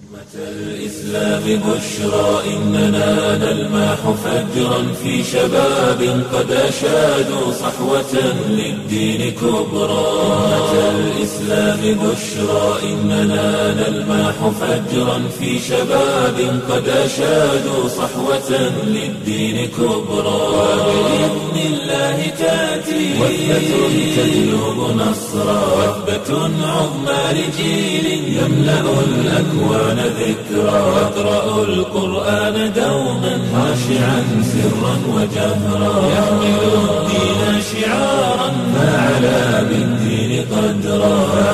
الإسلام بشرى إننا نلمح فجرا في شباب قد أشادوا صحوة للدين كبرى أمة الإسلام بشرى إننا نلمح فجرا في شباب قد أشادوا صحوة للدين كبرى وبإذن الله تأتي وثبة تجلب نصرا وثبة عظمى لجيل يملأ الأكوان ذكرا واقرأوا القرآن دوما خاشعا سرا وجهرا يحمل الدين شعارا فعلى بالدين قدرا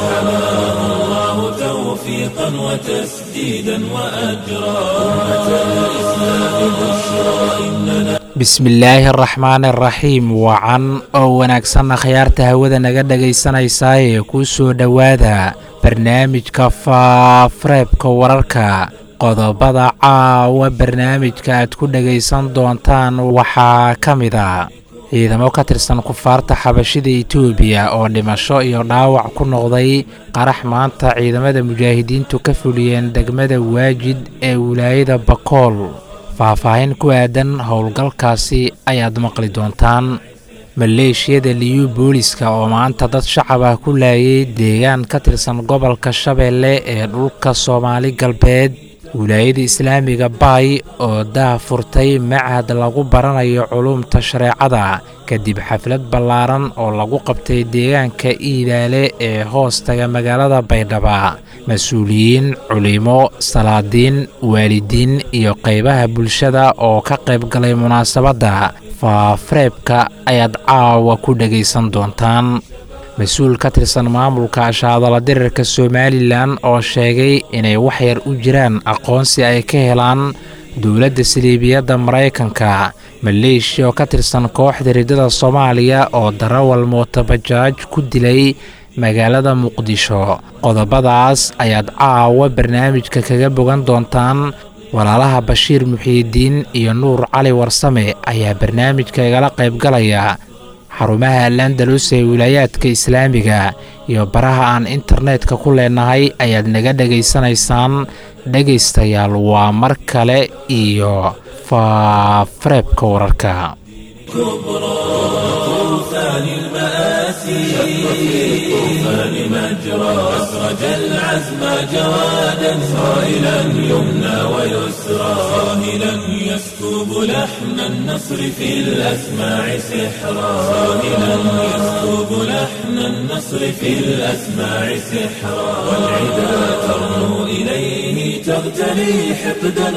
فحماه الله توفيقا وتسديدا وأجرا أمة الإسلام بشرى إننا bismillaahi araxmaani araxiim wacan oo wanaagsanna khiyaarta hawada naga dhegaysanaysaa ee kuu soo dhowaada barnaamijka faafareebka wararka qodobada caawa barnaamijka aad ku dhegaysan doontaan waxaa ka mid a ciidamo ka tirsan kufaarta xabashida etoobiya oo dhimasho iyo dhaawac ku noqday qarax maanta ciidamada mujaahidiintu ka fuliyeen degmada waajid ee wilaayada bakool faahfaahin ku aadan howlgalkaasi ayaad maqli doontaan maleeshiyada liyu booliska oo maanta dad shacab ah ku laayay deegaan ka tirsan gobolka shabeelle ee dhulka soomaali galbeed wilaayada islaamiga baay oo daa furtay machad lagu baranayo culuumta shareecada kadib xaflad ballaaran oo lagu qabtay deegaanka iidaale ee hoostaga magaalada baydhaba mas-uuliyiin culimo salaadiin waalidiin iyo qaybaha bulshada oo ka qayb galay munaasabadda faafareebka ayaad caawa ku dhegaysan doontaan mas-uul ka tirsan maamulka ashaadala dirirka somalilan oo sheegay inay wax yar u jiraan aqoonsi ay ka helaan dowladda saliibiyadda maraykanka maleeshiya oo ka tirsan kooxda riddada soomaaliya oo darawal mootabajaaj ku dilay magaalada muqdisho qodobadaas ayaad caawa barnaamijka kaga bogan doontaan walaalaha bashiir muxiidiin iyo nuur cali warsame ayaa barnaamijka igala qaybgalaya xarumaha alandalus ee wilaayaadka islaamiga iyo baraha aan internetka ku leenahay ayaad naga dhegaysanaysaan dhegaystayaal waa mar kale iyo faafareebka wararka طوفان المآسي شق في الطوفان مجرى أسرج العزم جوادا صائلا يمنى ويسرى صاهلا يسكب لحن النصر في الأسماع سحرا صاهلا يسكب لحن النصر في الأسماع سحرا والعدا ترنو إليه تغتلي حقدا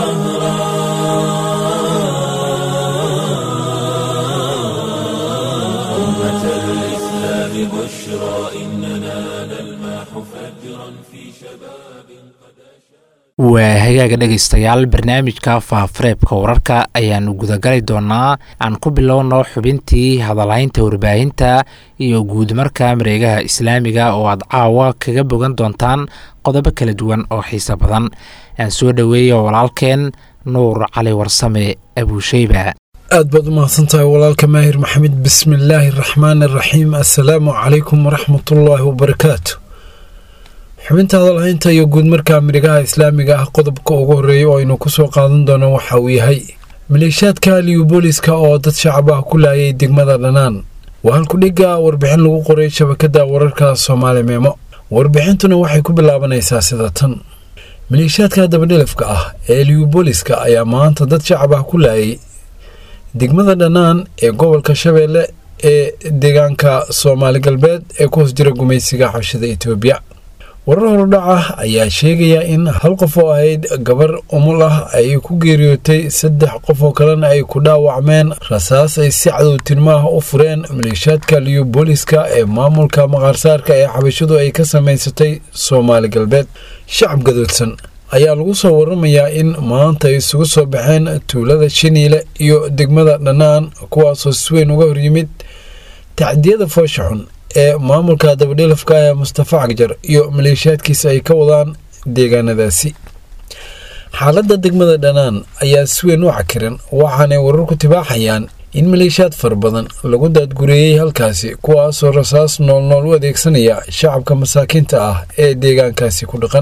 وقهرا أمة الإسلام بشرى إننا نلمح فجرا في شباب قد waa hagaaga dhegaystayaal barnaamijka faafareebka wararka ayaanu gudagali doonaa aan ku bilowno xubintii hadalhaynta warbaahinta iyo guudmarka mareegaha islaamiga oo aad caawa kaga bogan doontaan qodobo kala duwan oo xiiso badan aan soo dhoweeyo walaalkeen nuur cali warsame abuusheyba aad baad u mahadsantahay walaalka maahir maxamed bismillaahi araxmaan araxiim assalaamu calaykum waraxmatullaahi wabarakaatu xubinta hadalhaynta iyo guudmarka midhigaha islaamiga ah qodobka ugu horreeya oo aynu kusoo qaadan doono waxa uu yahay maleeshiyaadka liyubooliska oo dad shacab ah ku laayay degmada dhanaan waa halkudhigga warbixin lagu qoray shabakadda wararka soomaali meemo warbixintuna waxay ku bilaabanaysaa sida tan maleeshiyaadka dabadhilifka ah ee liyubooliska ayaa maanta dad shacab ah ku laayay degmada dhanaan ee gobolka shabeelle ee deegaanka soomaali galbeed ee ku hoos jira gumaysiga xabshida etoobiya warar hordhaca ayaa sheegaya in hal qof oo ahayd gabar umul ah ay ku geeriyootay saddex qof oo kalena ay ku dhaawacmeen rasaas ay si cadowtinmaah u fureen maleeshiyaadka liyubooliska ee maamulka maqaarsaarka ee xabashadu ay ka samaysatay soomaali galbeed shacab gadoodsan ayaa lagu soo waramayaa in maanta ay isugu soo baxeen tuulada shiniile iyo degmada dhanaan kuwaasoo si weyn uga horyimid tacdiyada foosha xun ee maamulka dabadhilafka ee mustafa cagjar iyo maleeshiyaadkiisa ay ka wadaan deegaanadaasi xaaladda degmada dhanaan ayaa si weyn u cakiran waxaanay wararku tibaaxayaan in maleeshiyaad fara badan lagu daadgureeyey halkaasi kuwaasoo rasaas noolnool u adeegsanaya shacabka masaakiinta ah ee deegaankaasi ku dhaqan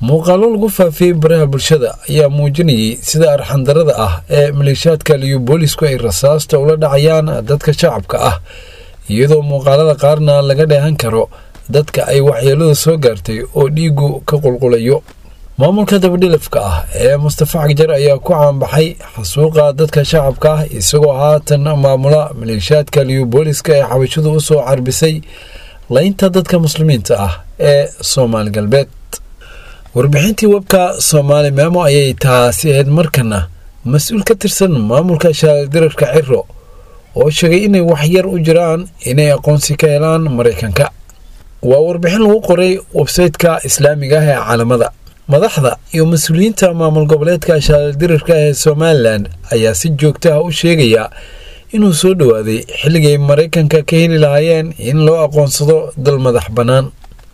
muuqaalo lagu faafiyey baraha bulshada ayaa muujinayay sida arxandarada ah ee maleeshiyaadka liyu boolisku ay rasaasta ula dhacayaan dadka shacabka ah iyadoo muuqaalada qaarna laga dheehan karo dadka ay waxyeeladu soo gaartay oo dhiigu ka qulqulayo maamulka dabadhilafka ah ee mustafa cagjar ayaa ku caanbaxay xasuuqa dadka shacabka ah isagoo haatan maamula maleeshiyaadka liyu booliska ee xabashadu u soo carbisay laynta dadka muslimiinta ah ee soomaali galbeed warbixintii webka soomaali meemo ayay taasi ahayd markana mas-uul ka tirsan maamulka shaaldirarka ciro oo sheegay inay waxyar u jiraan inay aqoonsi ka helaan maraykanka waa warbixin lagu qoray websayteka islaamiga ah ee caalamada madaxda iyo mas-uuliyiinta maamul goboleedka shaaldirarka ee somalilan ayaa si joogta ah u sheegaya inuu soo dhowaaday xilligay maraykanka ka heli lahaayeen in loo aqoonsado dal madax bannaan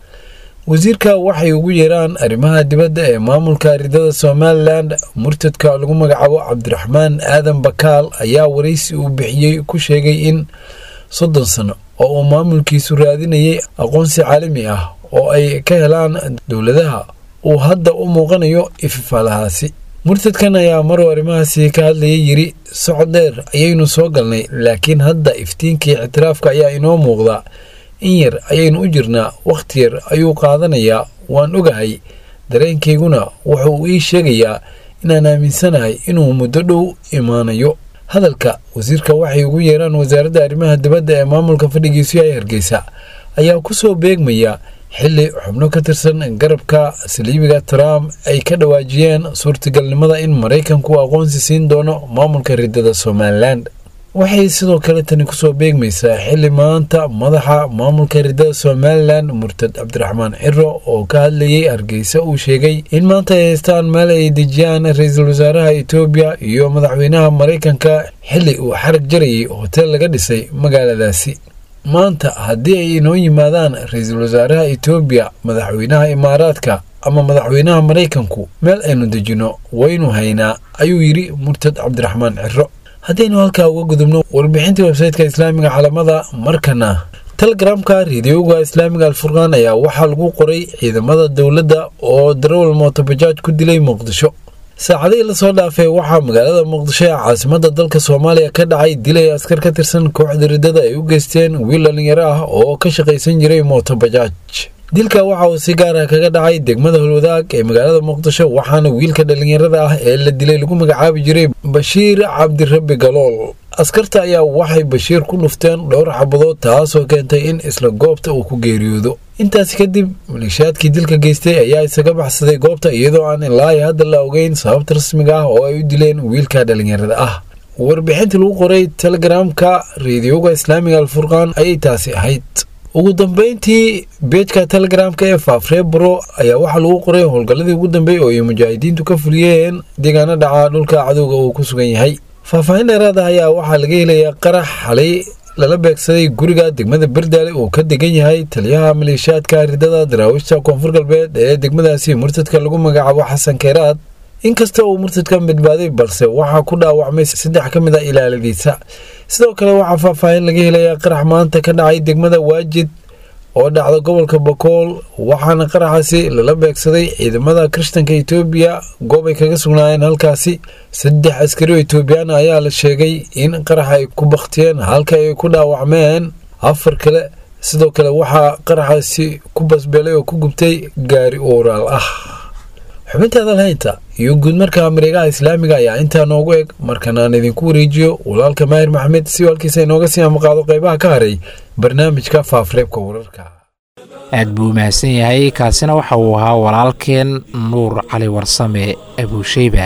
wasiirka waxay ugu yeeraan arrimaha dibadda ee maamulka ridada somalilan murtadka lagu magacaabo cabdiraxmaan aadan bakaal ayaa waraysi uu bixiyey ku sheegay in soddon sano oo uu maamulkiisu raadinayay aqoonsi caalami ah oo ay ka helaan dowladaha uu hadda u muuqanayo ififaalahaasi murtadkan ayaa maruu arrimahaasi ka hadlayay yidhi socod dheer ayaynu soo galnay laakiin hadda iftiinkii ictiraafka ayaa inoo muuqda in yar ayaynu u jirnaa wakhti yar ayuu qaadanayaa waan ogahay dareenkayguna wuxuu ii sheegayaa inaan aaminsanahay inuu muddo dhow imaanayo hadalka wasiirka waxay ugu yeeraan wasaaradda arrimaha dibadda ee maamulka fadhigiisu yahay hargeysa ayaa ku soo beegmaya xilli xubno ka tirsan garabka saliibiga trump ay ka dhawaajiyeen suurtagalnimada in maraykanku aqoonsi siin doono maamulka ridada somalilan waxay sidoo kale tani kusoo beegmaysaa xilli maanta madaxa maamulka ridada somalilan murtad cabdiraxmaan ciro oo ka hadlayay hargeysa uu sheegay in maanta ay haystaan meel ay dejiyaan ra-iisul wasaaraha etoobiya iyo madaxweynaha maraykanka xilli uu xarag jarayay hoteel laga dhisay magaaladaasi maanta haddii ay inoo yimaadaan ra-iisul wasaaraha etoobiya madaxweynaha imaaraadka ama madaxweynaha maraykanku meel aynu dejinno waynu haynaa ayuu yidhi murtad cabdiraxmaan ciro haddaynu halkaa uga gudubno warbixintii websayteka islaamiga calamada markana telegramka rediyoga islaamiga alfurqaan ayaa waxaa lagu qoray ciidamada dowladda oo darawal mootobajaaj ku dilay muqdisho saacadihii lasoo dhaafay waxaa magaalada muqdisho ee caasimada dalka soomaaliya ka dhacay dilay askar ka tirsan kooxda ridada ay u geysteen wiil dhalinyaro ah oo ka shaqaysan jiray mootobajaaj dilka waxa uu si gaar ah kaga dhacay degmada holwadaag ee magaalada muqdisho waxaana wiilka dhallinyarada ah ee la dilay lagu magacaabi jiray bashiir cabdirabbi galool askarta ayaa waxay bashiir ku dhufteen dhowr xabadood taasoo keentay in isla goobta uu ku geeriyoodo intaasi kadib maleeshiyaadkii dilka geystay ayaa isaga baxsaday goobta iyadoo aan ilaa iyo hadda la ogeyn sababta rasmiga ah oo ay u dileen wiilka dhallinyarada ah warbixintii lagu qoray telegramka rediyoga islaamiga alfurqaan ayay taasi ahayd ugu dambeyntii beejka telegramka ee faafreebro ayaa waxaa lagu qoray howlgalladii ugu dambeeyey oo ay mujaahidiintu ka fuliyeen deegaano dhaca dhulka cadowga uu ku sugan yahay faahfaahin dheeraad ah ayaa waxaa laga helayaa qarax xalay lala beegsaday guriga degmada berdaale uu ka degan yahay taliyaha maleeshiyaadka ridada daraawiishta koonfur galbeed ee degmadaasi murtadka lagu magacaabo xasan keeraad inkasta uu murtadkan badbaaday balse waxaa ku dhaawacmay saddex ka mid a ilaaladiisa sidoo kale waxaa faahfaahin laga helayaa qarax maanta ka dhacay degmada waajid oo dhacda gobolka bakool waxaana qaraxaasi lala beegsaday ciidamada kirishtanka etoobiya goob ay kaga sugnaayeen halkaasi saddex askari oo etoobiyaan ayaa la sheegay in qarax ay ku bakhtiyeen halka ay ku dhaawacmeen afar kale sidoo kale waxaa qaraxaasi ku basbeelay oo ku gubtay gaari uuraal ah xubinta hadalhaynta iyo guud markaa mareegaha islaamiga ayaa intaa noogu eg markan aan idinku wareejiyo walaalka maahir maxamed si walkiisa inooga sii amaqaado qaybaha ka haray barnaamijka faafreebka wararka aad buu mahadsan yahay kaasina waxa uu ahaa walaalkeen nuur cali warsame abuusheyba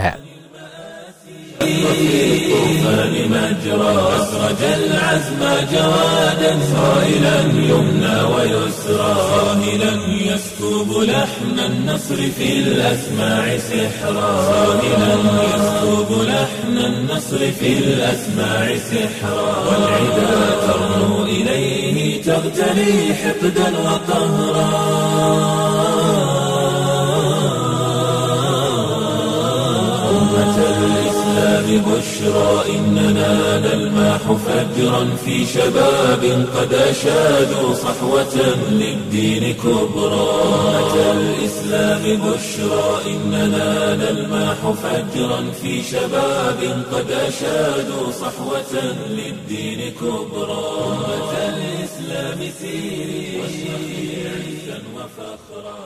الطوفان مجرى أسرج العزم جوادا صائلا يمنى ويسرى صاهلا يسكب لحن النصر في الأسماع سحرا صاهلا يسكب لحن النصر في الأسماع سحرا والعدا ترنو إليه تغتلي حقدا وقهرا أمة الإسلام بشرى إننا نلمح فجرا في شباب قد أشادوا صحوة للدين كبرى أتى الإسلام بشرى إننا نلمح فجرا في شباب قد أشادوا صحوة للدين كبرى أتى الإسلام سيري واشرقي عزا وفخرا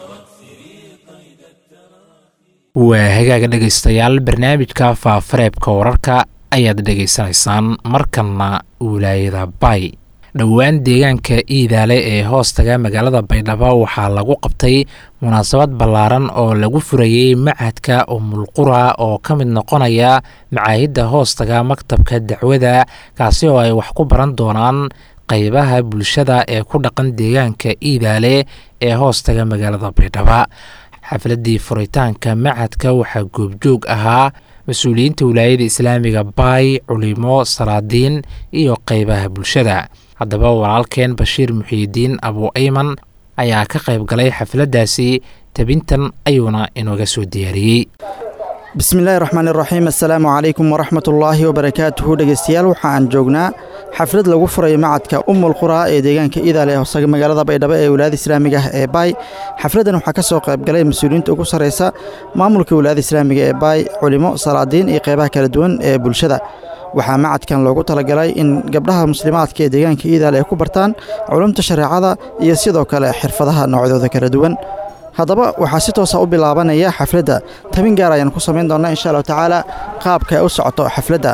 waa hagaaga dhegaystayaal barnaamijka faafareebka wararka ayaad dhegaysanaysaan markanna wilaayada bay dhowaan deegaanka iidaale ee hoostaga magaalada baydhabo waxaa lagu qabtay munaasabad ballaaran oo lagu furayey machadka umulqura oo ka mid noqonaya macaahidda hoostaga maktabka dacwada kaasi oo ay wax ku baran doonaan qaybaha bulshada ee ku dhaqan deegaanka iidaale ee hoostaga magaalada baydhaba xafladii furitaanka machadka waxaa goobjoog ahaa mas-uuliyiinta wilaayada islaamiga baay culimo salaadiin iyo qeybaha bulshada haddaba walaalkeen bashiir muxiidiin abu ayman ayaa ka qayb galay xafladdaasi tabintan ayuuna inooga soo diyaariyey bismillahi raxmaani raxiim assalaamu calaykum waraxmatullaahi wabarakaatuhu dhegeystayaal waxa aan joognaa xaflad lagu furayo macadka umul quraa ee deegaanka iidaale ee hosaga magaalada baydhabo ee wilaayada islaamiga ah ee baay xafladdan waxaa ka soo qayb galay mas-uuliyiinta ugu sarreysa maamulka wilaayada islaamiga ee baay culimo salaadiin iyo qeybaha kala duwan ee bulshada waxaa macadkan loogu talagalay in gabdhaha muslimaadka ee deegaanka iidaale ay ku bartaan culumta shareecada iyo sidoo kale xirfadaha noocyadooda kala duwan haddaba waxaa si toosa u bilaabanaya xafladda tabin gaar ayaan ku samayn doonnaa insha allahu tacaala qaabka ay u socoto xafladda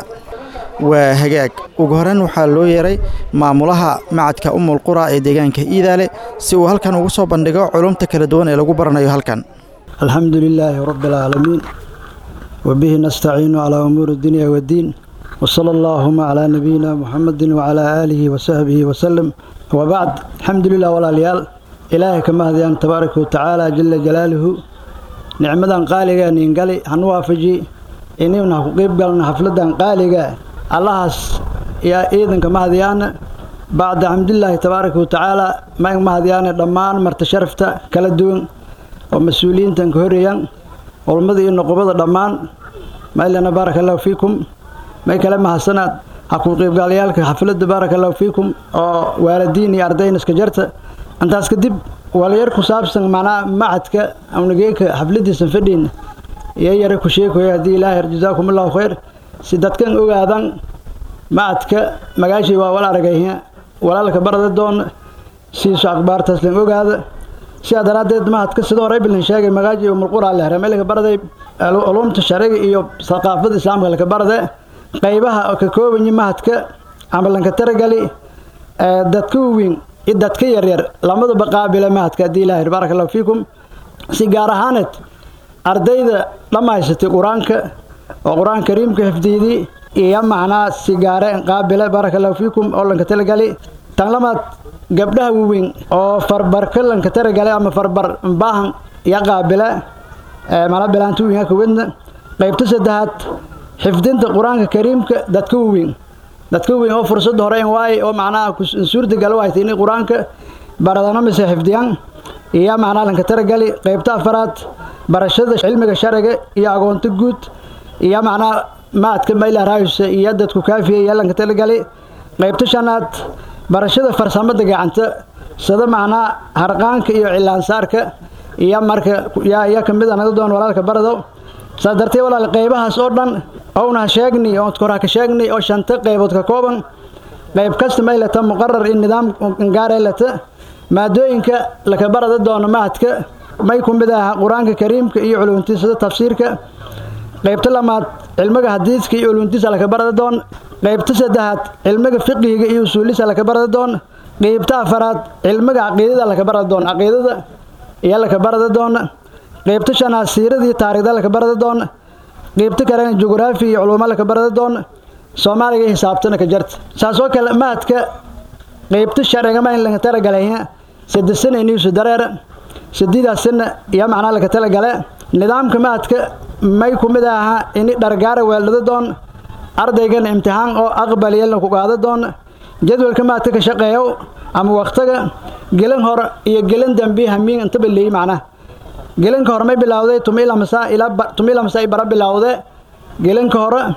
waa hagaag ugu horeyn waxaa loo yeeray maamulaha macadka umul qura ee deegaanka iidaale si uu halkan ugu soo bandhigo culumta kala duwan ee lagu baranayo halkan alxamdu lilaahi rabbi alcaalamiin wabihi nastaciinu calaa umuuri dunya waddiin wsala allaahuma calaa nabiyina muxamedin wacalaa aalihi wasaxbihi wasalem wabacd alxamdu lilah walaalayaal ilaahay ka mahdiyaan tabaaraka watacaala jala jalaaluhu nicmadan qaaliga niingali hanu waafaji inayna ku qeyb galna xafladan qaaliga allahaas yaa ciidanka mahadiyaana bacda xamdulilaahi tabaaraka watacaala mayn mahadiyaana dhammaan marta sharafta kala duwan oo mas-uuliyiintan ka horeeyaan culmada iyo noqobada dhammaan maylana baaraka allahu fiikum may kale mahadsanaad ha ku qeybgalayaalka xafladda baaraka allahu fiikum oo waalidiin iyo ardayna iska jarta intaas kadib walayar ku saabsan macnaa macadka awnageeka xafladiisan fadhiina iyo yare ku sheekoya haddii ilaahay jazaakum allahu khayr si dadkan ogaadan macadka magaashii waa wal aragayha walaalka barada doona siiso akhbaartaas lan ogaada sidaa daraaddeed macadka sidoo hore bilan sheegay magaaji umulqura lehre meelka baraday culumta shariga iyo thaqaafada islaamka laka barade qaybaha oo ka koobanyi mahadka ama lanka taragali dadka waweyn iyo dadka yaryar lamadaba qaabila mahadka haddii ilaahay baaraka allahu fiikum si gaar ahaaneed ardayda dhammaysatay qur-aanka oo qur-aan kariimka xifdiydii iyo macnaa si gaare qaabila baaraka allahu fiikum oo lanka talagali tan lamaad gabdhaha waweyn oo farbarka lanka talagalay ama farbar baahan iyo qaabila mana bilaanta weyn kawadna qaybta saddexaad xifdinta qur-aanka kariimka dadka waweyn dadka weyn oo fursadda hore in waaye oo macnaha suurtagal u haytay inay qur-aanka baradano mise xifdiyaan iyo macnaha lanka taragali qaybta afaraad barashada cilmiga shariga iyo agoonto guud iyo macnaha maadka mayla raayusa iyo dadku kaafiya iyo lanka talagali qaybta shanaad barashada farsamada gacanta sida macnaha harqaanka iyo cilaansaarka iyo marka yaa kamid a naga doon walaalka barado saas dartee walaal qaybahaas oo dhan owna sheegni oo koraa ka sheegni oo shanta qaybood ka kooban qayb kasta may lata muqarar in nidaam gaaree lata maadooyinka laka barada doono mahadka may ku mid aha qur-aanka kariimka iyo culumtiisa sida tafsiirka qaybta lamaad cilmiga hadiiska iyo culumtiisa laka barada doon qaybta saddexaad cilmiga fiqihiga iyo usuulisa laka barada doon qaybta afaraad cilmiga caqiidada laka barada doon caqiidada iyo laka barada doona qaybta shanaad siiradii taarikhda laka barada doona qaybta kalena jugraafi iyo culumo laka barada doona soomaaliga iyo xisaabtana ka jarta saasoo kale mahadka qaybta sharciga ma in laga talagalaya saddex sana iniisu dareera sadiidaas sana iyo macnaa laga talagale nidaamka mahadka may ku mid ahaa ini dhargaara weeldhada doon ardaygana imtixaan oo aqbaliya laku qaada doona jadwalka mahadka ka shaqeeyo ama waktiga gelin hore iyo gelin dambi hamiin intaba leeyi macnaha gelinka hore may bilowday tumilamasa ilaa tumilamasa ay bara bilowde gelinka hore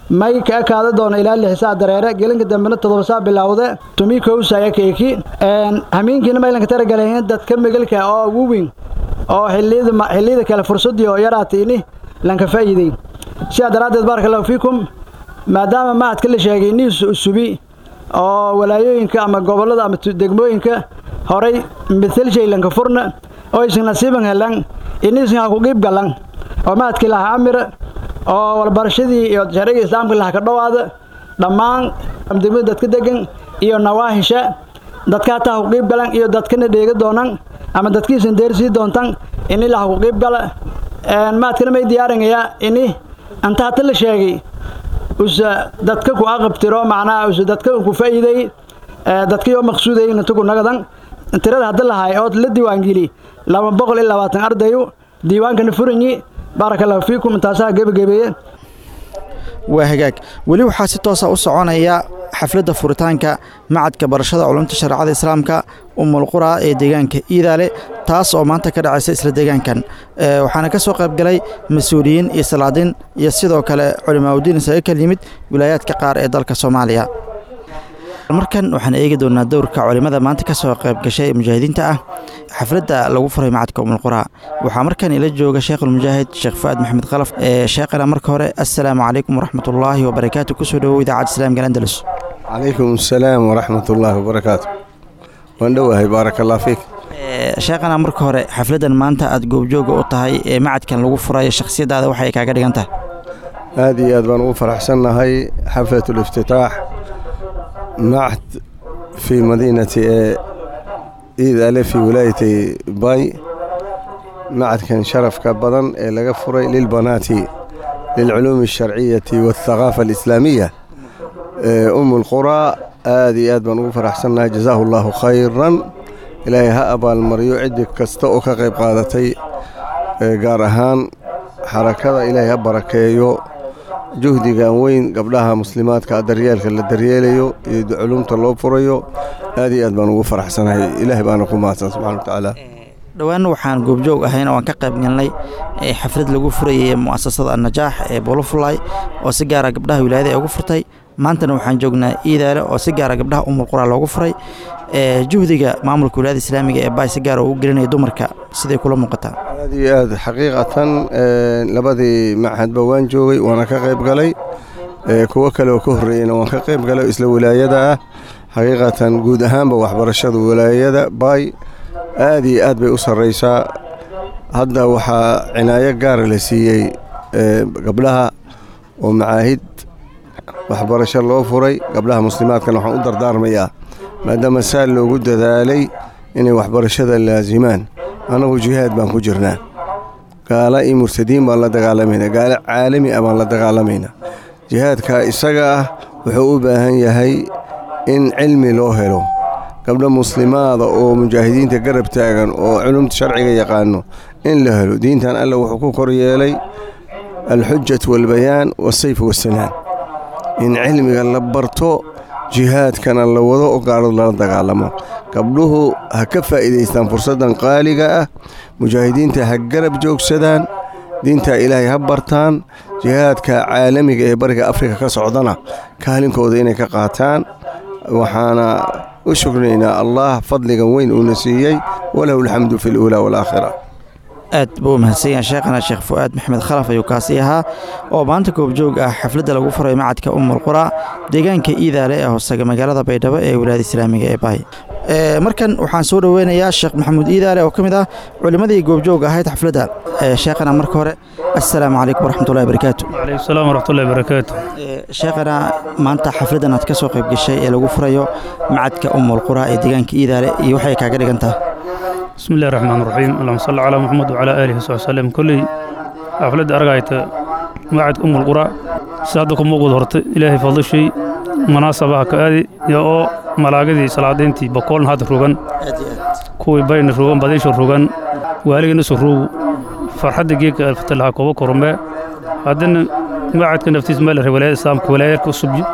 may ka ekaada doona ilaa lix saa dareere gelinka dambena toddoba saa bilowde tumi kowsaya keeki hamiinkiina maylanka taragalayeen dadka megelka oo ugu weyn oo xilliyada kale fursadii oo yaraatiini lanka faa'iiday sidaa daraaddeed baaraka allahu fiikum maadaama macadka la sheegay niis usubi oo walaayooyinka ama gobollada ama degmooyinka horay mithalshay lanka furna oo isin nasiiban helan iniisin ha ku qiib galan oo macadkii laha camira oo walbarashadii iyo sharciga islaamka laha ka dhowaada dhammaan degmada dadka degan iyo nawaahisha dadka hataa ha ku qiib galan iyo dadkana dheega doonan ama dadkiisan deersii doontan ini laha ku qiib gala macadkana may diyaarinayaa ini anta hata la sheegay usa dadka ku aqabtiro macnaha usa dadka ku faa'iiday dadkayoo maqsuuday intuku nagadan tirada hadda lahay oo la diiwaangeli laba boqol iyo labaatan ardayu diiwaankana furanyi baaraka allahu fiikum intaasaa gebagebeeye waa hagaag weli waxaa si toosa u soconaya xafladda furitaanka macadka barashada culumta shareecada islaamka umulqura ee deegaanka iidaale taas oo maanta ka dhacaysa isla deegaankan waxaana ka soo qaybgalay mas-uuliyiin iyo salaadiin iyo sidoo kale culimaaudiin isaga kal yimid wilaayaadka qaar ee dalka soomaaliya markan waxaan eegi doonaa dowrka culimmada maanta ka soo qayb gashay ee mujaahidiinta ah xafladda lagu furay macadka umulqura waxaa markan ila jooga sheekhulmujaahid sheekh fu'aad maxamed khalaf sheekhana marka hore assalaamu calaykum waraxmatullaahi wabarakaatu kusoo dhowow idaacadda islaamka andalus calaykum asalaam waraxmat ullaahi wabarakaatu waan dhowahay baaraka allah fiik sheekhana marka hore xafladdan maanta aad goobjooga u tahay ee macadkan lagu furayo shakhsiyaddaada waxay kaaga dhigan tahay aad iyo aad baan ugu faraxsannahay xaflat liftitaax macad fii madiinati ee iid ale fii wilaayati bay macadkan sharafka badan ee laga furay lilbanaati lilculuumi alsharciyati waاthaqaafa alislaamiya um lquraa aad iyo aad baan ugu faraxsannahay jazaahu allaahu khayran ilaahay ha abaalmariyo ciddi kasta oo ka qayb qaadatay gaar ahaan xarakada ilaahay ha barakeeyo juhdigan weyn gabdhaha muslimaadka daryeelka la daryeelayo iyo culumta loo furayo aad iyo aad baan ugu faraxsanahay ilaahay baana ku mahadsan subxana wa tacaala dhowaan waxaan goobjoog ahayn oo aan ka qayb galnay xaflad lagu furayay mu'asasada annajaax ee bolofulay oo si gaara gabdhaha wilaayada ee ugu furtay maantana waxaan joognaa iidaale oo si gaara gabdhaha umulqura loogu furay juhdiga maamulka wilaayada islaamiga ee baay si gaara ugu gelinaya dumarka siday kula muuqataa aad iyo aad xaqiiqatan labadii machadba waan joogay waana ka qayb galay kuwo kale oo ka horreeyeyna waan ka qayb galay isla wilaayada ah xaqiiqatan guud ahaanba waxbarashada wilaayada baay aad iyo aad bay u sarraysaa hadda waxaa cinaayo gaara la siiyey gabdhaha oo macaahid waxbarasho loo furay gabdhaha muslimaadkana waxaan u dardaarmayaa maadaama saa loogu dadaalay inay waxbarashada laasimaan annagu jihaad baan ku jirnaa gaala iyo murtadiin baan la dagaalamaynaa gaalo caalami ah baan la dagaalamaynaa jihaadka isaga ah wuxuu u baahan yahay in cilmi loo helo gabdho muslimaada oo mujaahidiinta garab taagan oo culumta sharciga yaqaano in la helo diintan alla wuxuu ku kor yeelay alxujatu waalbayaan wasayf wasanaan in cilmiga la barto jihaadkana la wado oo gaaladu lala dagaalamo gabdhuhu ha ka faa'iidaystaan fursaddan qaaliga ah mujaahidiinta ha garab joogsadaan diinta ilaahay ha bartaan jihaadka caalamiga ee bariga afrika ka socdana kaalinkooda inay ka qaataan waxaana u shuknaynaa allah fadligan weyn uuna siiyey walahu alxamdu fi luulaa waalaakhira aad buu u mahadsanyaha sheekhana sheekh fu'aad maxmed khalaf ayuu kaasi ahaa oo maanta goobjoog ah xafladda lagu furay macadka umulqura deegaanka iidaale ee hoosaga magaalada baydhabo ee wilaayada islaamiga ee bahay markan waxaan soo dhoweynayaa sheekh maxamuud iidaale oo ka mid ah culimmadii goobjoog ahayd xafladda sheekhana marka hore assalaamu calaykum waraxmatullahi barakaatu calaykum salaam waraxmatullahi barakaatu sheekhana maanta xafladdan aad ka soo qayb gashay ee lagu furayo macadka umulqura ee deegaanka iidaale iyo waxay kaaga dhigan tahay bismi illahi raxmaan raxiim allahuma salli calaa muxamed wacalaa aalihi wasaxbi salem kolley xafladda argayta macadka umul qura si hadda ku muuqda horta ilaahay fadlishay munaasabaha ka aadi iyo oo malaagadii salaadayntii bokoolna hadda rogan kuwii bayna rogan badiisha rogan waaligana isu ruugu farxadda geedka alfatalaha kooba koromee haddana macadka naftiis meel re walaayada islaamka walaayaadka usubyi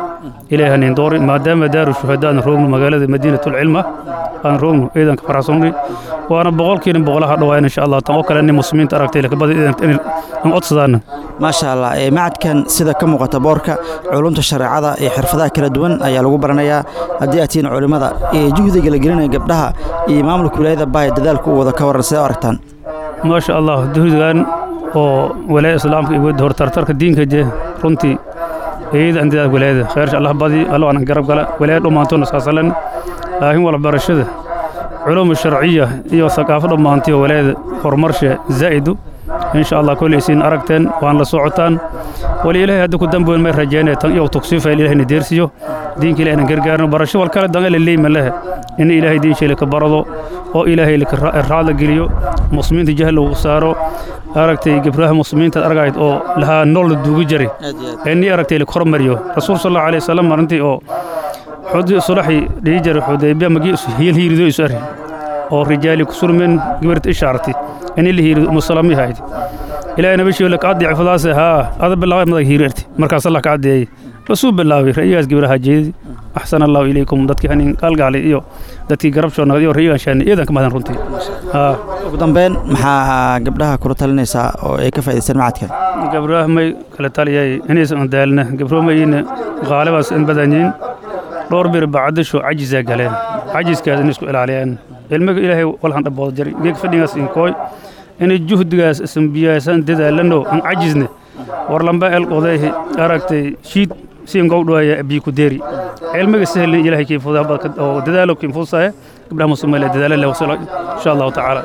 ilaahay hanin doori maadaama daaru shuhadaa aan roogno magaalada madiinatulcilma aan roogno ciidanka faraxsonni waana boqolkiina boqolaha dhawaan insha allah tan oo kale nin muslimiinta aragtay lakabada in codsadaana maasha allah ee macadkan sida ka muuqata boorka culumta shareecada iyo xirfadaha kala duwan ayaa lagu baranayaa haddii aad tihiin culimmada ee juhdiga la gelinaya gabdhaha iyo maamulka wilaayada baaya dadaalka u wada ka waran sidee u aragtaan maasha allah duhdigan oo walaaya islaamka iyo wada hortartarka diinka je runtii eeyada andidaad walaayada khayrsha allah badi allo aanan garab gala walaaya dhammaantoona saasalan laakiin walbarashada culuum sharciya iyo saqaafo dhammaantiyo walaayada horumarsha zaa'idu insha allah koleysiin aragteen waan la socotaan wali ilaahay hadda ku damboyn may rajaynaya tan iyo tugsiifayl ilahayna deersiyo diinka ilahay na gargaarno barasho wal kale danga la leeyma lehe in ilaahay diinsheela ka barado oo ilaahay raadla geliyo muslimiinta jahal lagu saaro aragtay gibraha muslimiinta argayd oo lahaa nool la duugu jari ini aragtay la kormariyo rasuul sal allahu alayhi wasallam marintii oo xudi sulaxi dhihi jara xudaybiya magi hiyal hiirido isu ari oo rijaali kusurmen gibirta ishaarti in la hiirido umusalami hayd ilaahay nabashii la kaadii cifadaas haa ada bilaabay madag hiirarti markaas allah kaadeeyay basuu bilaabay rayigaas gibraha jeedi axsan allahu ilaykum dadkii hanin qalgaali iyo dadkii garabshoona iyo rayigan shaani iidan ka mahdan runtii haa ugu dambeyn maxaa gabdhaha kula talinaysaa oo ay ka faa'idaystaan macadkan gabraha may kala taliyay inaysan daalna gabro mayina qaalibaas in badanyiin dhowr bir bacdasho cajisaa galeen cajiskaas in isku ilaaliyaan ilmiga ilaahay walhan dhabooda jari geeg fadhigaas inkooy inay juhdigaas isambiyaasan dadaalano aan cajisne war lamba elqoday aragtay shiid siin gowdhoaya bii ku deeri cilmiga sahlin ilaahay kii fudaa oo dadaalo kii fuusaya gabdhaha muslimiin dadaalo leh wasala insha allahu tacaala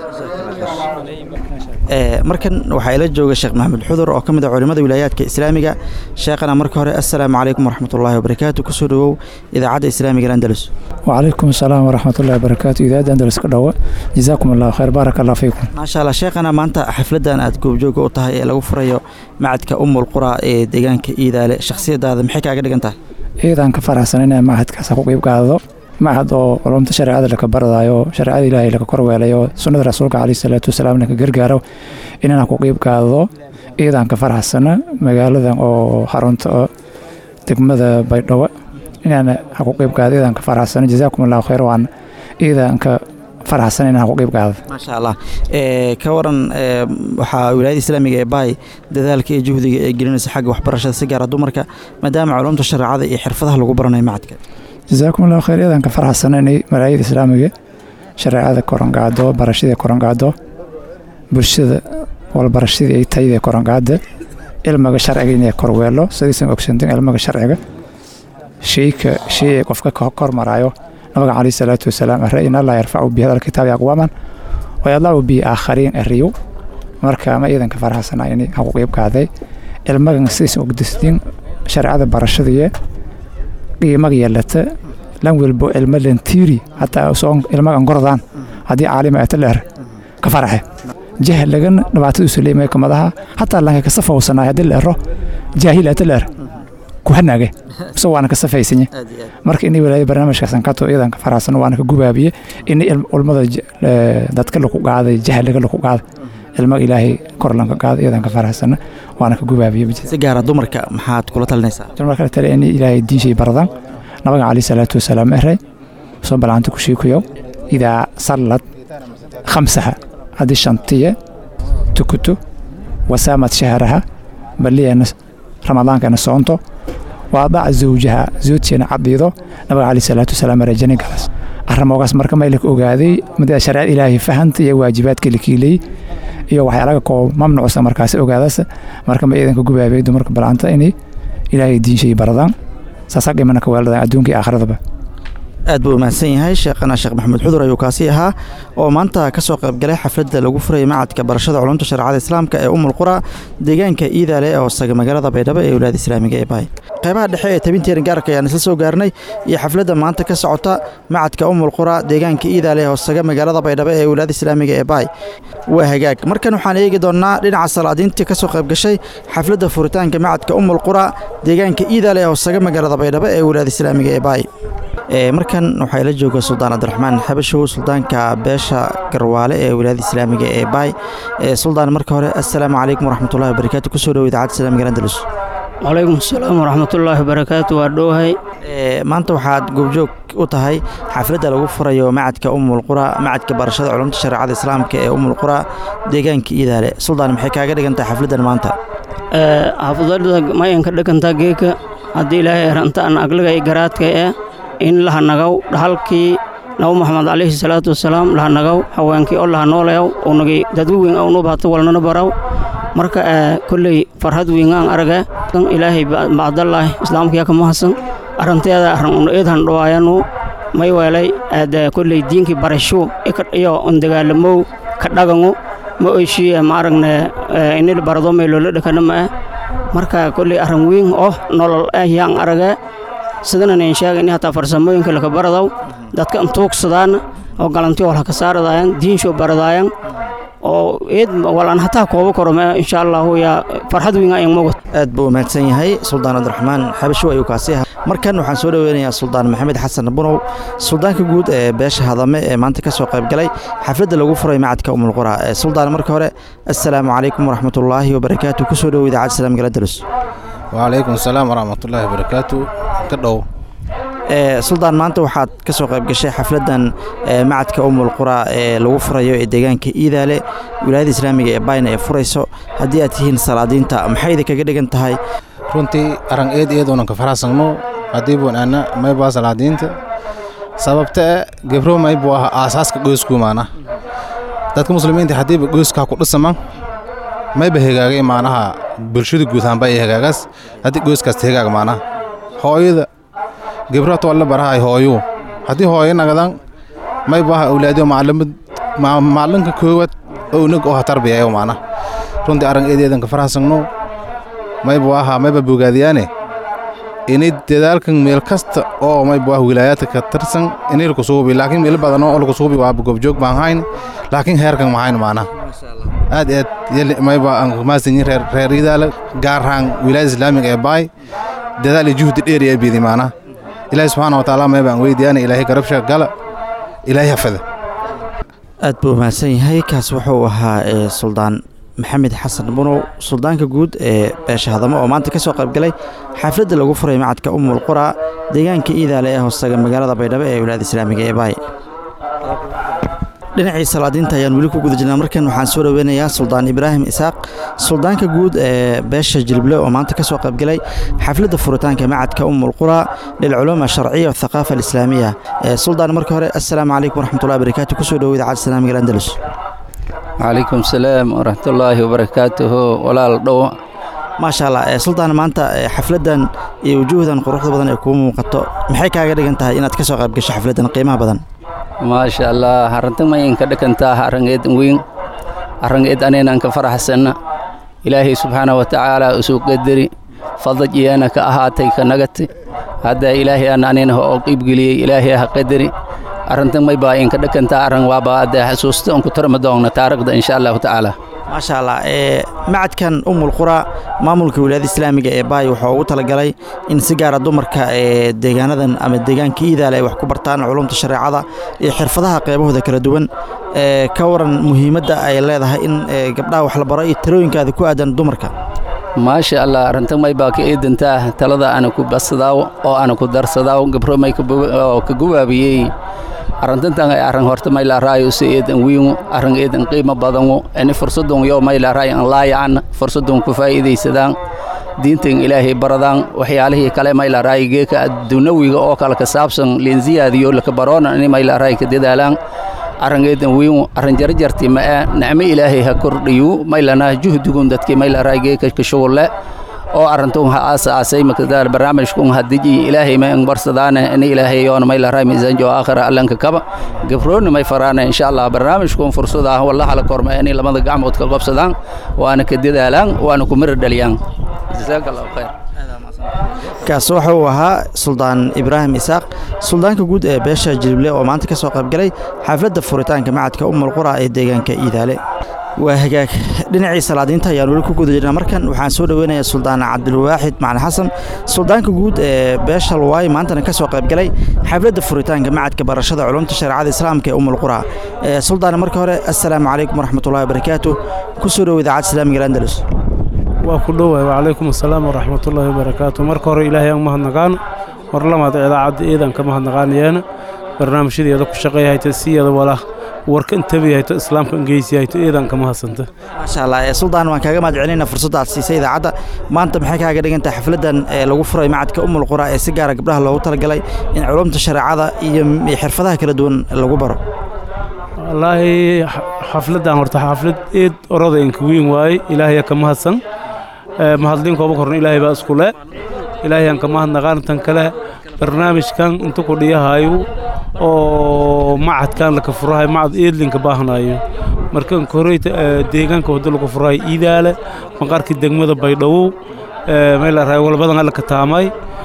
markan waxaa ila jooga sheekh maxamed xudur oo ka mid ah culimmada wilaayaadka islaamiga sheekhana marka hore assalaamu calaykum waraxmatullaahi wabarakaatu kusoo dhowow idaacadda islaamiga andalus وعليكم السلام ورحمة الله وبركاته إذا أندلس كدوا جزاكم الله خير بارك الله فيكم maasha allah sheekhana maanta xafladan aad goobjooga u tahay ee lagu furayo macadka umul qura ee deegaanka iidaale shakhsiyadaada maxay kaaga dhigan tahay ciidan ka faraxsan inay mahadkaas ku qayb qaadado mahad oo culumta shareecada laka baradayo shareecada ilaahay laka korweelayo sunnada rasuulka calayhi salaatu wasalaam laka gargaaro inaan ku qayb qaadado ciidan ka faraxsana magaaladan oo xarunta oo degmada baydhabo inaan ku qayb qaado ciidan ka faraxsana jazaakum allahu khayr waan ciidan ka faraxsan inaan ku qayb qaado maasha allah ee ka waran ee waxaa wilaayada islaamiga ee baay dadaalka iyo juhdiga ee gelinaysa xagga waxbarashada si gaara dumarka maadaama culumta shareecada iyo xirfadaha lagu baranayo macadka jazaakum allahu khayr ciidan ka faraxsan inay malaayada islaamiga shareecada koranqaado barashada koranqaado bulshada walbarashadii ay tayada koranqaada cilmiga sharciga inay korweelo sidaysan ogsantin cilmiga sharciga shayka shay ay qofka ka kormaraayo nabiga calayhi salaatu wasalaam arre in allah yarfacu bihi hada alkitaabi aqwaaman wayadlacu bihi aakhariin eriyo marka ma iidanka faraxsanaa inay ku qayb qaaday cilmagan sidaysan ogdastin shareecada barashadiiye qiimaga yeelata lan welbo cilmo lantiiri hataa soo ilmagan gordaan haddii caalima ata leer ka faraxe jahligan dhibaatadiisu leemay kamadaha hataa lanka ka safawsanaay haddii leero jaahil ata leer ku hanaage mise waana ka safaysanye marka inay walaaya barnaamijkaasan kato iyadan ka faraxsan waana ka gubaabiye in ulmada dadka laku qaaday jahliga laku qaaday ilmaga ilaahay kor lanka qaada iyadan ka faraxsana waana ka gubaabiye si gaara dumarka maxaad kula talinaysaa marka tale in ilaahay diinshay baradaan nabiga calayhi salaatu wasalaam eray soo balaanta ku shiikuyow idaa sallad khamsaha haddii shantiye tukuto wasaamad shahraha baliyana ramadaankana soonto waadac zawjaha zoodteena cadiido nabiga calayhi salaatu wasalaam eray jani galas arrimoogaas marka maylaka ogaaday midda shareecada ilaahay fahanta iyo waajibaadka la kiilay iyo waxyaalaga koo mamnuucsa markaasi ogaadaas marka ma iidanka gubaabay dumarka balaanta inay ilaahay diinshay baradaan saasaa dhimana ka weeladaan adduunka iyo aakhiradaba aad buu mahadsan yahay sheekhana sheekh maxamed xudur ayuu kaasi ahaa oo maanta ka soo qaybgalay xafladda lagu furayay macadka barashada culumta shareecada islaamka ee umul qura deegaanka iidaale ee hoosaga magaalada baydhabo ee wilaayada islaamiga ee baay qaybaha dhexe ee tabinteerin gaarka ayaan isla soo gaarnay iyo xafladda maanta ka socota macadka umul qura deegaanka iidaale ee hoosaga magaalada baydhabo ee wilaayada islaamiga ee baay waa hagaag markan waxaan eegi doonnaa dhinaca salaadiintii ka soo qaybgashay xafladda furitaanka macadka umul qura deegaanka iidaale ee hoosaga magaalada baydhabo ee wilaayada islaamiga ee baay markan waxaa ila jooga suldaan cabdiraxmaan xabashow suldaanka beesha garwaale ee wilaayada islaamiga ee baay suldaan marka hore assalaamu calaykum waraxmatullahi wabarakaatu kusoo dhowo idaacadda islaamiga andalus calaykum asalaam waraxmatullaahi wabarakaatu waa dhowahay maanta waxaad goobjoog u tahay xafladda lagu furayo macadka umulqura macadka barashada culumta shareecada islaamka ee umulqura deegaanka iidaale suldaan maxay kaaga dhigan tahay xafladdan maanta xafudada mayanka dheganta geeka haddii ilaahay rantaan aglaga i garaadka eh in lahanagaw dhahalkii nabi maxamed calayhi salaatu wasalaam lahanagaw haweenkii oo lahanooleyaw unagi dadgu weyn awnu bahata walnana baraw marka kolley farhad weyngaan araga ilaahay bacdallaahi islaamkiya ka mahadsan arranteeda arran unu eedhan dhawaayanu may weelay aada kolley diinkii barasho iyo undagaalamow ka dhagangu ma oyshiye ma aragne inil barado may loola dhakana ma ah marka kolley arran weyn oo nolol ah yaan araga sidanan aan sheegay in hataa farsamooyinka laka baradaw dadka intuugsadaan oo galanti wal ka saaradayan diinsho baradaayan oo eed walaan hataa koobo karo ma insha allahu yaa farxad weyn ayaan mogot aad buu mahadsan yahay suldaan cabdiraxmaan xabasho ayuu kaasi ahaa markan waxaan soo dhoweynayaa suldaan maxamed xasan bunow suldaanka guud ee beesha hadame ee maanta ka soo qayb galay xafladda lagu furay macadka umulqura suldaan marka hore assalaamu calaykum waraxmatullaahi wabarakaatu kusoo dhowo idaacadda salaam galadalus wacalaykum asalaam waraxmatullaahi wabarakaatu ka dhow suldaan maanta waxaad ka soo qayb gashay xafladdan macadka umulqura ee lagu furayo ee deegaanka iidaale wilaayada islaamiga ee bayna ee furayso haddii aad tihiin salaadiinta maxay idinkaga dhigan tahay runtii arran eed eeduunan ka faraxsanno haddii buun ana maybaa salaadiinta sababta e gebro maybuu ah aasaaska qoyskuumaana dadka muslimiinta haddiiba qoyskaa ku dhisaman mayba hegaagay maanaha bulshada guud ahaanba ay hagaagaas haddii qoyskaas hegaaga maanaha hooyada gebrato alla barahay hooyuu haddii hooyo nagadan mayba aha awlaadiyo maclimad maalinka koowaad ownag oo ha tarbiyayo maanaha runtii arran eedeedan ka faraxsanno maybu ahaa mayba bogaadiyaane inay dadaalkan meel kasta oo maybu ah wilaayaadka ka tirsan inay laku suubi laakiin meel badan oo laku suubi waa goobjoog baan hayn laakiin heerkan mahayn maana aad aad yali mayba aan kumaasanyin reer reer idaala gaar ahaan wilaayada islaamiga ee baay dadaal iyo juhdi dheer ee bidi maana ilaahay subxaana wa tacaala mayba aan weydiyaana ilaahay garabsha gala ilaahay hafada aad buu mahadsan yahay kaas wuxuu ahaa suldaan maxamed xasan bunow suldaanka guud ee beesha hadamo oo maanta ka soo qayb galay xafladda lagu furay macadka umul qura deegaanka iidaale ee hoostaga magaalada baydhabo ee wilaayada islaamiga ee baay dhinacii salaadiinta ayaan weli ku guda jirnaa markan waxaan soo dhoweynayaa suldaan ibraahim isaaq suldaanka guud ee beesha jilble oo maanta ka soo qayb galay xafladda furitaanka macadka umul qura lilculuum asharciya wathaqaafa alislaamiya suldaan marka hore assalaamu calaykum waraxmatullahi barakaatu kusoo dhowo idaacadda islaamiga andalus calaykum salaam waraxmatullaahi wabarakaatuhu walaal dhow maasha allah suldaan maanta xafladdan iyo wujuuhdan quruxda badan ee kuu muuqato maxay kaaga dhigan tahay inaad ka soo qayb gasho xafladdan qiimaha badan maasha allah arrintan mayinka dhakantaa arrangeed weyn arrangeed aneenan ka faraxsanna ilaahay subxaana wa tacaala usuu qadari fadaj iyana ka ahaatay ka nagati hadda ilaahay aan anina oo qiibgeliyey ilaahay ha qadari arrintan may baa inka dhakantaa arran waaba hadda xasuusta on ku tarma doonna taariikhda insha allahu tacaala maasha allah ee macadkan umul qura maamulka wilaayada islaamiga ee baay wuxuu ugu talagalay in si gaara dumarka ee deegaanadan ama deegaanka iidaale ay wax ku bartaan culumta shareecada iyo xirfadaha qeybahooda kala duwan ee ka waran muhiimadda ay leedahay in gabdhaha wax la baro iyo talooyinkaada ku aadan dumarka maasha allah arrintan may baa ka eedantaa talada ana ku basadaaw oo ana ku darsadaaw gabro may ka guwaabiyey arrintantan ay arrin horta may laaraayo si eedan wiingu arrin eedan qiimo badangu ini fursadun yo may laaraay an laayacan fursadun ku faa'iidaysadaan diintan ilaahay baradaan waxyaalihii kale may laaraay geeka adduunawiga oo kale ka saabsan leenziyaadiyo laka baroona ini may laaraay ka dadaalaan arrin eedan wiingu arrin jarjarti ma ee nicmo ilaahay ha kordhiyu may lanaa juhdigun dadkii may laaraay geeka ka shugulle oo arintun ha aasaasay makadaal barnaamijkun hadiji ilaahay may anbarsadaane ini ilaahay yoona may laray miisaanjo aakhira allanka kaba gabroonna may faraane insha allah barnaamijkun fursada ah wallaha la korma inay lamada gacmood ka qabsadaan waana ka dadaalaan waana ku miro dhaliyaan jazaaka allahu khayr kaas waxa uu ahaa suldaan ibraahim isaaq suldaanka guud ee beesha jilible oo maanta ka soo qaybgalay xafladda furitaanka macadka umul qura ee deegaanka iidaale waa hagaag dhinacii salaadiinta ayaan weli ku guda jirnaa markan waxaan soo dhoweynayaa suldaan cabdilwaaxid macali xasan suldaanka guud ee beesha luwaay maantana ka soo qaybgalay xafladda furitaanka macadka barashada culumta shareecada islaamka ee umul qura suldaan marka hore assalaamu calaykum waraxmatullahi wabarakaatu ku soo dhowo idaacadda islaamiga andalus waa ku dhowahay wacalaykum assalaam waraxmatullaahi wabarakaatu marka hore ilaahay aan mahadnaqaan mar lamaad idaacadda eedan ka mahadnaqaanayeena barnaamijyadeeda ku shaqeeyahayta siyada wala warka intabiyahayto islaamka ingeysyahayto eedan ka mahadsanta maasha allah ee suldaan waan kaaga mahad celinaa fursadda aad siisay idaacadda maanta maxay kaaga dhigan tahay xafladdan ee lagu furay macadka umul qura ee si gaara gabdhaha loogu talagalay in culumta shareecada iyo xirfadaha kala duwan lagu baro wallaahi xafladdan horta xaflad eed orada inka weyn waaye ilaahaya ka mahadsan mahadlinkooba korna ilaahay baa isku le ilaahayaan ka mahadnaqaan tan kale barnaamijkan inta ku dhiyahayo oo macadkan laka furahay macad eedlinka baahnayo markan koreyta deegaanka wada lagu furahay iidaale maqaarkii degmada baydhawow meel raay walbadan alla ka taamay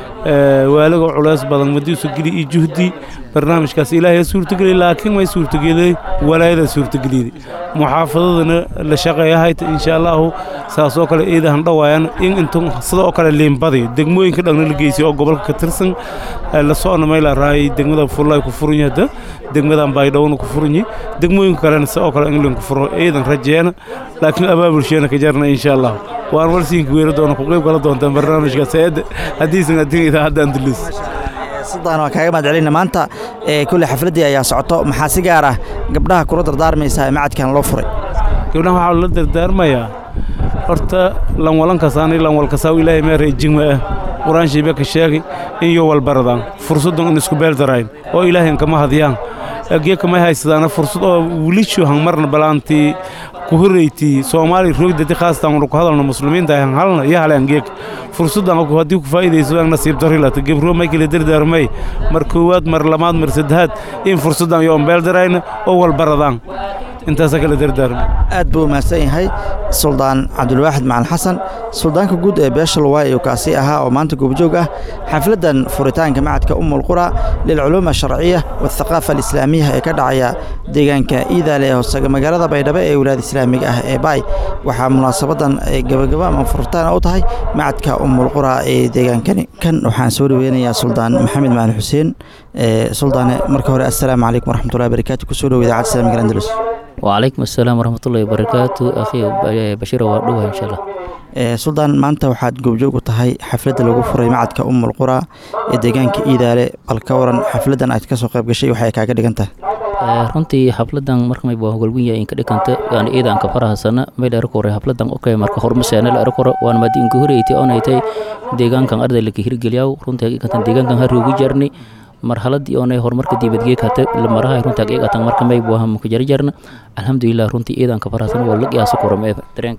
waalaga culays badan madiisu geli iyo juhdi barnaamijkaas ilaahay suurtageli laakiin way suurtagelay walaayada suurtageliyay muxaafadadana la shaqeeyahayta insha allahu saasoo kale eedahan dhawaayan in intu sidoo kale liimbadi degmooyinka dhagna la geysay oo gobolka ka tirsan la socona meel raay degmada fullay ku furan yahay degmadan baydhowna ku furan yahay degmooyinka kalena sidoo kale england ku furo eedan rajeena laakiin abaabulsheena ka jarna insha allahu waan warsiinka weera doona ku qayb kala doontaan barnaamijkaas haddiisan adin idaacadda andalus suldaan waa kaaga mahad celina maanta ee kulle xafladdii ayaa socoto maxaa si gaar ah gabdhaha kula dardaarmaysaa macadkan loo furay gabdhaha waxaa la dardaarmayaa horta lanwalankasaani lanwalkasaaw ilaahay meera ijigma ah qur-aan shiibe ka sheegay in yo walbaradaan fursaddan in isku beeldarayn oo ilaahayn kama hadiyaan agee kamay haysadaana fursad oo wilishu hangmarna balaantii ku horreyti soomaali roogdadi khaasatan wanu ku hadalno muslimiinta han halna iyo hale angeeg fursaddan haddii ku faa'iidayso aan nasiib darri lata gebro may kala dardaarmay mar koowaad mar lamaad mar saddexaad in fursaddan iyo ombeeldarayna oo walbaradaan intaasa kala dardaarma aad buu mahadsan yahay suldaan cabdulwaaxid macalin xasan suldaanka guud ee beesha luwaay ayuu kaasi ahaa oo maanta goobjoog ah xafladdan furitaanka macadka umul qura lilculuum alsharciya waاthaqaafa alislaamiya ee ka dhacaya deegaanka iidaale ee hoosaga magaalada baydhabo ee wilaayada islaamiga ah ee baay waxaa munaasabadan gabagaba ama furitaan u tahay macadka umul qura ee deegaankani kan waxaan soo dhaweynayaa suldaan maxamed macalin xuseen suldaane marka hore assalaamu calaykum waraxmatullahi wabarakaatu kusoo dhow idaacadda islamiga andalus وعليكم السلام ورحمة الله وبركاته أخي بشير وردوها إن شاء الله suldaan maanta waxaad goobjoog u tahay xafladda lagu furay macadka umul qura ee deegaanka iidaale bal ka waran xafladdan aad ka soo qayb gashay waxay kaaga dhigan tahay runtii xafladan markamay baa hogolwinya inka dhikanta aan iidan ka farahasana may la arkore xafladan okay marka hormaseena la arkore waan madi inka horeyti onaytay deegaankan arday laka hirgeliyaw runtii haqiiqatan deegaankan haroogu jarni marhaladii oonay horumarka dibadgeeg hate maraha runta haqiiqatan marka may buaha muka jarjarna alxamdulilah runtii iidanka farahsan waa la qiyaasa korome dareenka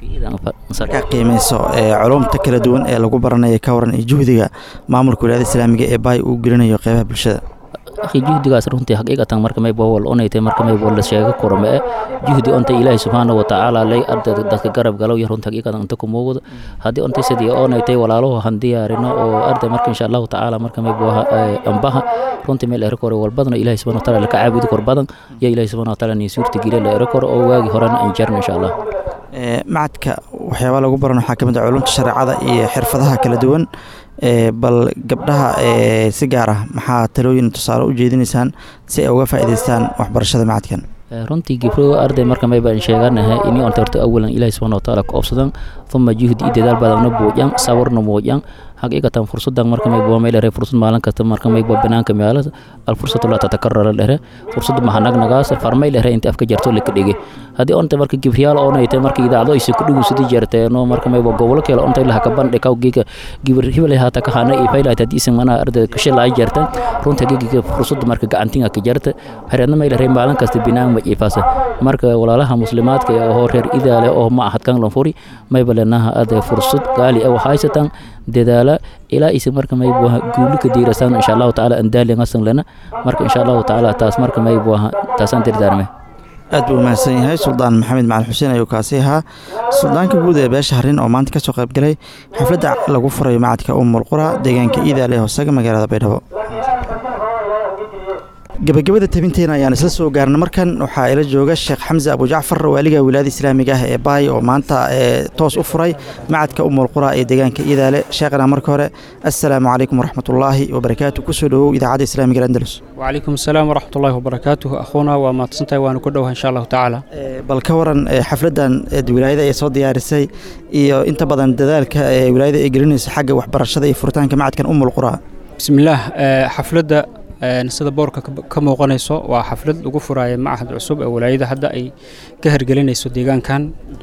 ka qiimayso culumta kala duwan ee lagu baranayo ka waran iyo juhdiga maamulka wilaayada islaamiga ee baay uu gelinayo qeybaha bulshada akhi juhdigaas runtii haqiiqatan marka may baa wal onaytay marka may wal sheega korome juhdi onta ilaahi subxaana wa tacaala lay arday dadka garab galow iyo runta haqiiqatan inta ku muuqda haddii ontay sidii onaytay walaalaho han diyaarino oo arday marka insha allahu tacaala marka may baa ambaha runtii meel ero kore walbadana ilaahi subxaana wa tacaala laka caabudi kor badan iyo ilaahi subxaana wa tacaala nii suurta geliya la ero kore oo waagi horena aan jarno insha allah macadka waxyaabaa lagu baran waxaa ka mid ah culumta shareecada iyo xirfadaha kala duwan bal gabdhaha si gaar ah maxaa talooyin tusaale u jeedinaysaan si ay uga faa'iidaystaan waxbarashada macadkan runtii gibro arday marka may baan sheeganahay ini onta horta awalan ilaahi subxaana watacaala ka obsadan uma juhdi iyo dadaal badanna buujan sawarna muujan haqiiqatan fursadan marka may bua meelere fursad maalin kasta marka may bua banaanka meelada alfursatu laa tatakarara dhere fursad mahanagnagas farmay lere inta afka jarto laka dhige haddii onta marka gibriyaal oonayte marka idaacdo aysa ku dhugusidi jarteeno marka may bua gobolo kale onta ilaha ka bandhe kaw giga gibir hibale haata ka hana iyo faylahat haddii isan mana arday kashil ay jarta runta gigiga fursad marka gacantinga ka jarta hareedna may lere maalin kasta binaan ma iifasa marka walaalaha muslimaadka ee oo reer idaale oo ma ahad kan lanfuri may balenaha arday fursad gaali ee waxaysatan dadaala ilaa isi marka may buaha guuli ka diirasaan insha allahu tacaala andaalingasan lena marka insha allahu tacaala taas marka may buaha taasaan dirdaarme aad buu mahadsan yahay suldaan maxamed macalin xuseen ayuu kaasi ahaa suldaanka guud ee beesha harin oo maanta ka soo qayb galay xafladda lagu furayo macadka umul qura deegaanka iidaale hoosaga magaalada baydhabo gabagabada tabinteena ayaan isla soo gaarna markan waxaa ila jooga sheekh xamse abujacfar waaliga wilaayada islaamiga ah ee baay oo maanta toos u furay macadka umul qura ee deegaanka iidaale sheekhana marka hore assalaamu calaykum waraxmatullaahi wabarakaatu kusoo dhowow idaacadda islaamiga andalus وعليكم السلام ورحمة الله وبركاته أخونا وما تصنتي وأنا كدوها إن شاء الله تعالى bal ka waran xafladan wilaayada ay soo diyaarisay iyo inta badan dadaalka ee wilaayada ay gelinayso xagga waxbarashada iyo furitaanka macadkan umul qura بسم الله حفلة sida boorka ka muuqanayso waa xaflad lagu furaayo macahad cusub ee walaayada hadda ay ka hergelinayso deegaankan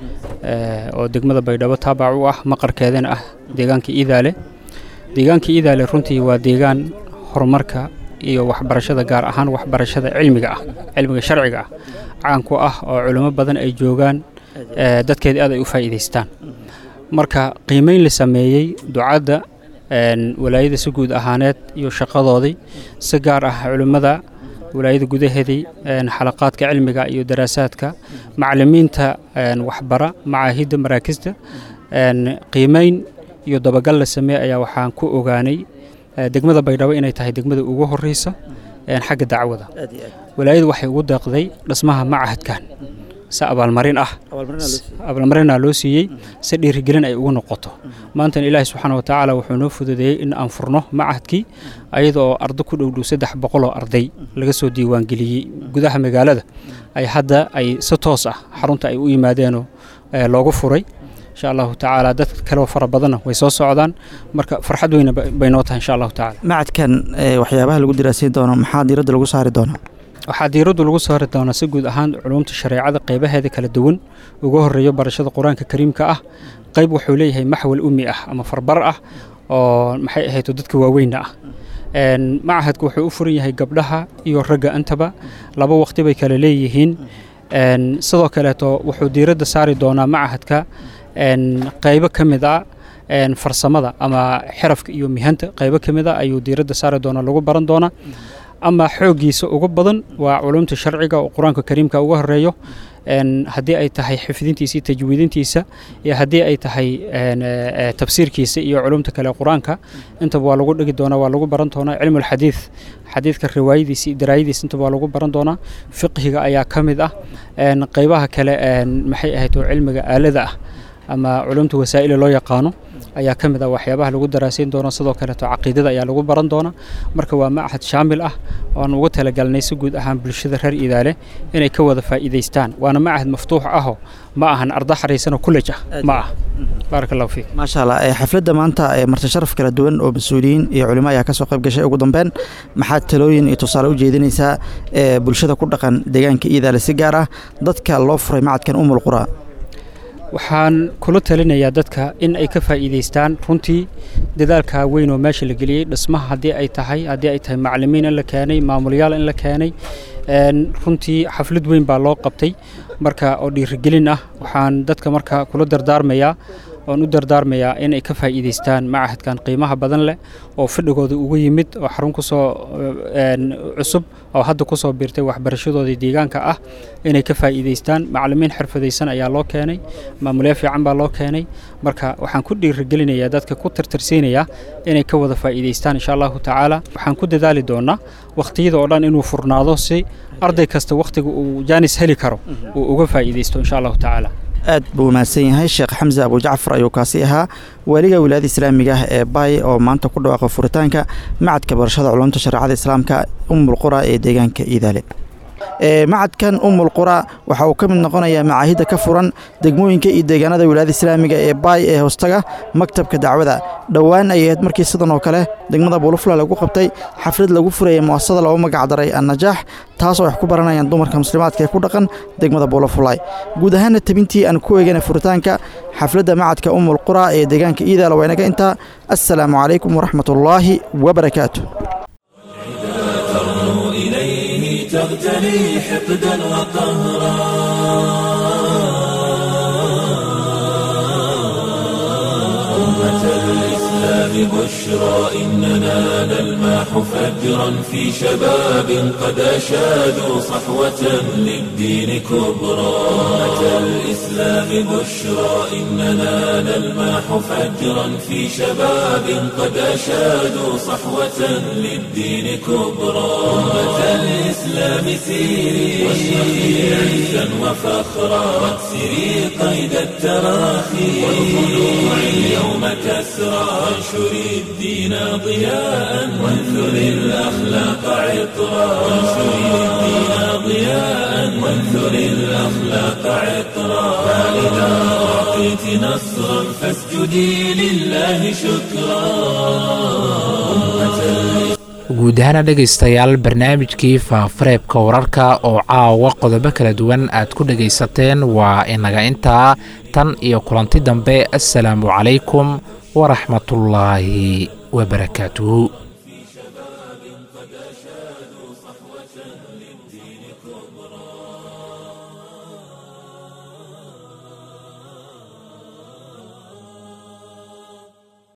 oo degmada baydhabo taabac u ah maqarkeedana ah deegaanka iidaale deegaanka iidaale runtii waa deegaan horumarka iyo waxbarashada gaar ahaan waxbarashada cilmiga ah cilmiga sharciga ah caan ku ah oo culimo badan ay joogaan dadkeeda aad ay u faa'iidaystaan marka qiimeyn la sameeyey ducadda walaayada si guud ahaaneed iyo shaqadoodii si gaar ah culimmada walaayada gudaheedii xalaqaadka cilmiga iyo daraasaadka macalimiinta waxbara macaahidda maraakista qiimeyn iyo dabagal la sameey ayaa waxaan ku ogaanay degmada baydhabo inay tahay degmada ugu horeysa xagga dacwada walaayadu waxay ugu deeqday dhismaha macahadkan si abaalmarin ah abaalmarinaa loo siiyey si dhiirigelin ay ugu noqoto maantana ilaahi subxaana watacaala wuxuu noo fududeeyey in aan furno macahadkii ayada oo ardo ku dhowdhow saddex boqol oo arday laga soo diiwaangeliyey gudaha magaalada ay hadda ay si toos ah xarunta ay u yimaadeenoo loogu furay insha allahu tacaala dad kaleo fara badanna way soo socdaan marka farxad weyna bay noo tahay insha allahu tacaala macadkan waxyaabaha lagu diraasiin doono maxaa diiradda lagu saari doonaa waxaa diiraddu lagu saari doonaa si guud ahaan culumta shareecada qaybaheeda kala duwan ugu horeeyo barashada qur-aanka kariimka ah qayb wuxuu leeyahay maxwal ummi ah ama farbar ah oo maxay ahayto dadka waaweynna ah macahadku wuxuu u furan yahay gabdhaha iyo ragga intaba laba waqti bay kala leeyihiin sidoo kaleeto wuxuu diiradda saari doonaa macahadka qaybo ka mid a farsamada ama xirafka iyo mihanta qaybo ka mid a ayuu diiradda saari doonaa lagu baran doonaa ama xooggiisa ugu badan waa culumta sharciga oo qur-aanka kariimka uga horeeyo haddii ay tahay xifdintiisa iyo tajwiidintiisa iyo haddii ay tahay tafsiirkiisa iyo culumta kale qur-aanka intaba waa lagu dhigi doonaa waa lagu baran doonaa cilmu alxadiid xadiidka riwaayadiisa iyo daraayadiisa intaba waa lagu baran doonaa fiqhiga ayaa ka mid ah qaybaha kale maxay ahayd oo cilmiga aalada ah ama culumta wasaa'ila loo yaqaano ayaa ka mid ah waxyaabaha lagu daraasayn doono sidoo kaleeto caqiidada ayaa lagu baran doonaa marka waa macahad shaamil ah oan ugu talagalnay si guud ahaan bulshada reer idaale inay ka wada faa'iidaystaan waana macahad maftuux ahoo ma ahan arda xariisanoo kullej ah ma ah baaraka allahu fiik maasha allah xafladda maanta marti sharaf kala duwan oo mas-uuliyiin iyo culimo ayaa kasoo qayb gashay ugu dambeyn maxaad talooyin iyo tusaale u jeedinaysaa bulshada ku dhaqan deegaanka iidaale si gaar ah dadka loo furay macadkan umul qura waxaan kula talinayaa dadka in ay ka faa'iidaystaan runtii dadaalka weyn oo meesha la geliyey dhismaha haddii ay tahay haddii ay tahay macalimiin in la keenay maamulyaal in la keenay runtii xaflad weyn baa loo qabtay marka oo dhiirigelin ah waxaan dadka marka kula dardaarmayaa oon u dardaarmayaa inay ka faa'iidaystaan macahadkan qiimaha badan leh oo fadhigooda ugu yimid oo xarun kusoo cusub oo hadda kusoo biirtay waxbarashadoodii deegaanka ah inay ka faa'iidaystaan macalimiin xirfadaysan ayaa loo keenay maamulyo fiican baa loo keenay marka waxaan ku dhiirigelinayaa dadka ku tartarsiinayaa inay ka wada faa'iidaystaan insha allahu tacaala waxaan ku dadaali doonaa wakhtiyada oo dhan inuu furnaado si arday kasta wakhtiga uu jaanis heli karo uu uga faa'iidaysto insha allahu tacaala aad buu mahadsan yahay sheekh xamse abujacfar ayuu kaasi ahaa waaliga wilaayada islaamiga ah ee baay oo maanta ku dhawaaqa furitaanka macadka barashada culumta shareecada islaamka umul qura ee deegaanka iidaale macadkan umul qura waxa uu ka mid noqonayaa macaahidda ka furan degmooyinka iyo deegaanada wilaayada islaamiga ee baay ee hoostaga maktabka dacwada dhowaan ay ahayd markii sidan oo kale degmada buulufula lagu qabtay xaflad lagu furayay muasasada loogu magacdaray annajaax taasoo wax ku baranayaan dumarka muslimaadka ee ku dhaqan degmada buulafulay guud ahaana tabintii aan ku eegana furitaanka xafladda macadka umul qura ee deegaanka iidaala waa inaga intaa assalaamu calaykum waraxmatullaahi wabarakaatu تغتني حقدا وقهرا أمة الإسلام الإسلام بشرى إننا نلمح فجرا في شباب قد أشادوا صحوة للدين كبرى أمة الإسلام بشرى إننا نلمح فجرا في شباب قد أشادوا صحوة للدين كبرى أمة الإسلام سيري واشرقي عزا وفخرا واكسري قيد التراخي والخلوع اليوم كسرى وانشري الدين ضياء وانثري الأخلاق عطرا وانشري الدين ضياء وانثري الأخلاق عطرا فإذا أعطيت نصرا فاسجدي لله شكرا أمة الإسلام guud ahaana dhegaystayaal barnaamijkii faafareebka wararka oo caawa qodobo kala duwan aad ku dhegaysateen waa inaga intaa tan iyo kulanti dambe assalaamu calaykum waraxmatullaahi wabarakaatuhu